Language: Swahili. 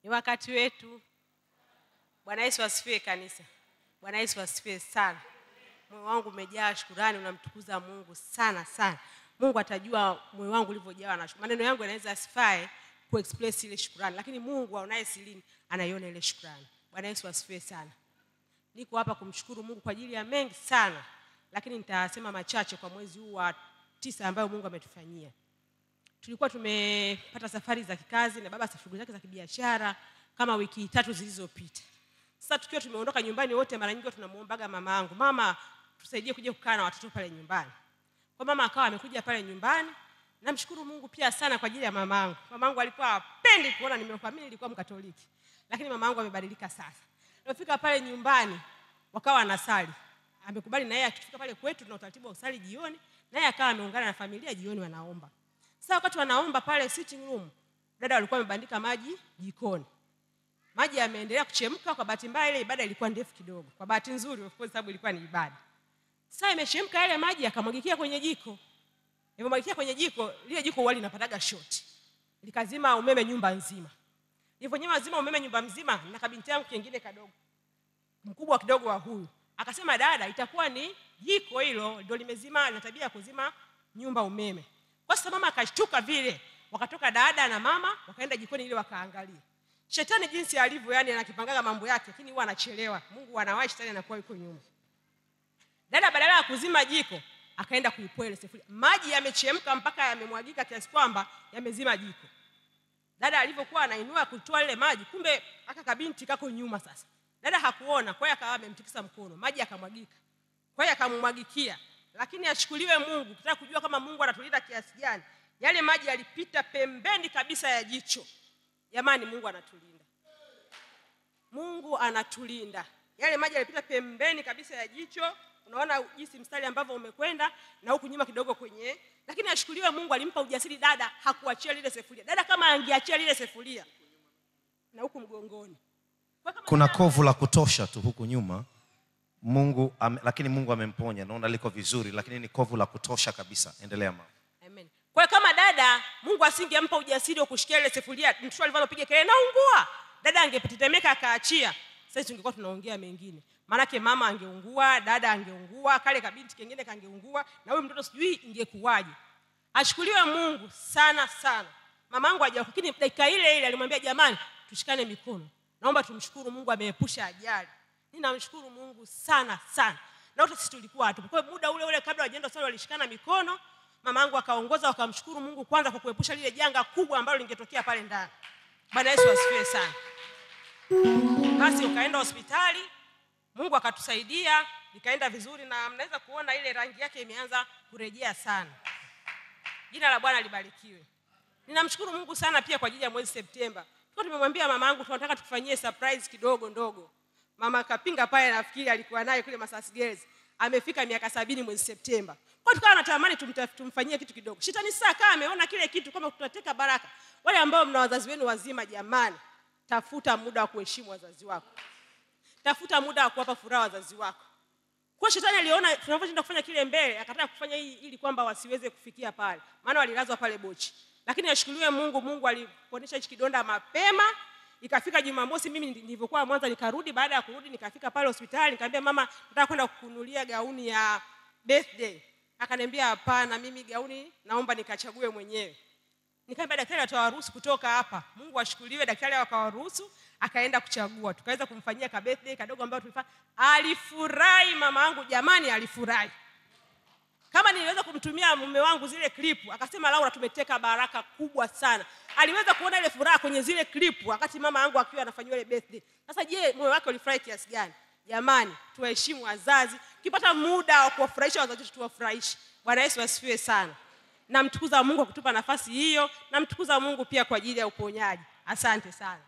Ni wakati wetu. Bwana Yesu asifiwe kanisa. Bwana Yesu asifiwe sana. Moyo wangu umejaa shukurani, unamtukuza Mungu sana sana. Mungu atajua moyo wangu ulivyojawa na shukrani. Maneno yangu yanaweza asifae kuexpress ile shukrani, lakini Mungu aonaye silini anaiona ile shukrani. Bwana Yesu asifiwe sana. Niko hapa kumshukuru Mungu kwa ajili ya mengi sana, lakini nitasema machache kwa mwezi huu wa tisa ambayo Mungu ametufanyia. Tulikuwa tumepata safari za kikazi na baba safari zake za kibiashara kama wiki tatu zilizopita. Sasa tukiwa tumeondoka nyumbani wote, mara nyingi tunamuombaga mama yangu, mama, tusaidie kuja kukaa na watoto pale nyumbani. Kwa mama akawa amekuja pale nyumbani. Namshukuru Mungu pia sana kwa ajili ya mama yangu. Mama yangu alikuwa hapendi kuona nimekuwa mimi nilikuwa Mkatoliki. Lakini mama yangu amebadilika sasa. Nilipofika pale nyumbani wakawa wanasali. Amekubali na yeye akifika pale kwetu tuna utaratibu wa usali jioni, naye akawa ameungana na familia jioni wanaomba. Sasa wakati wanaomba pale sitting room, dada walikuwa wamebandika maji jikoni. Maji yameendelea kuchemka. Kwa bahati mbaya, ile ibada ilikuwa ndefu kidogo. Kwa bahati nzuri, of course, sababu ilikuwa ni ibada. Sasa imechemka yale maji, yakamwagikia kwenye jiko. Ilipomwagikia kwenye jiko, lile jiko wali linapataga shoti, likazima umeme nyumba nzima. Nilivyonyima zima umeme nyumba mzima, na kabinti yangu kingine kadogo, mkubwa kidogo wa huyu, akasema dada, itakuwa ni jiko hilo ndio limezima, na tabia ya kuzima nyumba umeme. Kwa sababu mama akashtuka vile, wakatoka dada na mama wakaenda jikoni ili wakaangalia. Shetani jinsi alivyo, yani anakipangaga mambo yake, lakini huwa anachelewa. Mungu anawahi, shetani anakuwa yuko nyuma. Dada badala ya kuzima jiko akaenda kuipoa ile sufuria, maji yamechemka mpaka yamemwagika kiasi kwamba yamezima jiko. Dada alivyokuwa anainua kutoa ile maji, kumbe aka kabinti kako nyuma. Sasa dada hakuona, kwa hiyo akawa amemtikisa mkono, maji yakamwagika, kwa hiyo akamwagikia. Lakini achukuliwe Mungu, kitaka kujua kama Mungu anatulinda kiasi gani, yale maji yalipita pembeni kabisa ya jicho. Jamani, Mungu anatulinda, Mungu anatulinda. Yale maji yalipita pembeni kabisa ya jicho. Unaona jinsi mstari ambavyo umekwenda na huku nyuma kidogo kwenye, lakini ashukuriwe Mungu, alimpa ujasiri dada, hakuachia lile sefuria. Dada kama angeachia lile sefuria na huku mgongoni, Kwa kama kuna dada- kovu la kutosha tu huku nyuma mungu ame, lakini mungu amemponya naona liko vizuri lakini ni kovu la kutosha kabisa endelea mama Amen. Kwa hiyo kama dada Mungu asingempa ujasiri wa kushikia ile sefuria, mtoto alivyopiga kelele naungua, dada angetetemeka akaachia. Sasa tungekuwa tunaongea mengine, maanake mama angeungua, dada angeungua, kale kabinti kengine kangeungua, na huyu mtoto sijui ingekuwaje. Ashukuriwe Mungu sana sana. Mamangu haja, lakini dakika ile ile alimwambia jamani, tushikane mikono, naomba tumshukuru Mungu ameepusha ajali. Ninamshukuru Mungu sana sana, na wote sisi tulikuwa hatupo. Kwa hiyo muda ule ule kabla wajaenda sala walishikana mikono, mamangu akaongoza, wakamshukuru Mungu kwanza kwa kuepusha lile janga kubwa ambalo lingetokea pale ndani. Bwana Yesu asifiwe sana. Basi ukaenda hospitali, Mungu akatusaidia, ikaenda vizuri, na mnaweza kuona ile rangi yake imeanza kurejea sana. Jina la Bwana libarikiwe. Ninamshukuru Mungu sana pia kwa ajili ya mwezi Septemba. Tulikuwa tumemwambia mama yangu tunataka tukufanyie surprise kidogo ndogo. Mama akapinga pale, nafikiri alikuwa naye kule Masasi Girls. Amefika miaka sabini mwezi Septemba. Kwa hiyo tukawa natamani tumta- tumfanyie kitu kidogo. Shetani sasa kama ameona kile kitu kama tutateka baraka. Wale ambao mna wazazi wenu wazima, jamani, tafuta muda wa kuheshimu wazazi wako. Tafuta muda wa kuwapa furaha wazazi wako. Kwa shetani aliona tunavyoenda kufanya kile mbele, akataka kufanya hii ili kwamba wasiweze kufikia pale, maana walilazwa pale Bochi. Lakini ashukuriwe Mungu, Mungu aliponesha hichi kidonda mapema. Ikafika Jumamosi, mimi nilivyokuwa Mwanza, nikarudi. Baada ya kurudi, nikafika pale hospitali, nikamwambia mama, nataka kwenda kukununulia gauni ya birthday. Akaniambia hapana, mimi gauni naomba nikachague mwenyewe. Nikamwambia daktari atawaruhusu kutoka hapa. Mungu ashukuriwe, daktari akawaruhusu, akaenda kuchagua. Tukaweza kumfanyia ka birthday kadogo ambayo tulifanya. Alifurahi mama yangu, jamani, alifurahi. Kama niliweza kumtumia mume wangu zile klipu, akasema Laura, tumeteka baraka kubwa sana. Aliweza kuona ile furaha kwenye zile klipu wakati mama yangu akiwa anafanyiwa ile birthday. Sasa je, moyo wake ulifurahi kiasi gani? Jamani, tuwaheshimu wazazi. Ukipata muda wa kuwafurahisha wazazi wetu, tuwafurahishe. Bwana Yesu asifiwe sana. Namtukuza Mungu kwa kutupa nafasi hiyo, namtukuza Mungu pia kwa ajili ya uponyaji. Asante sana.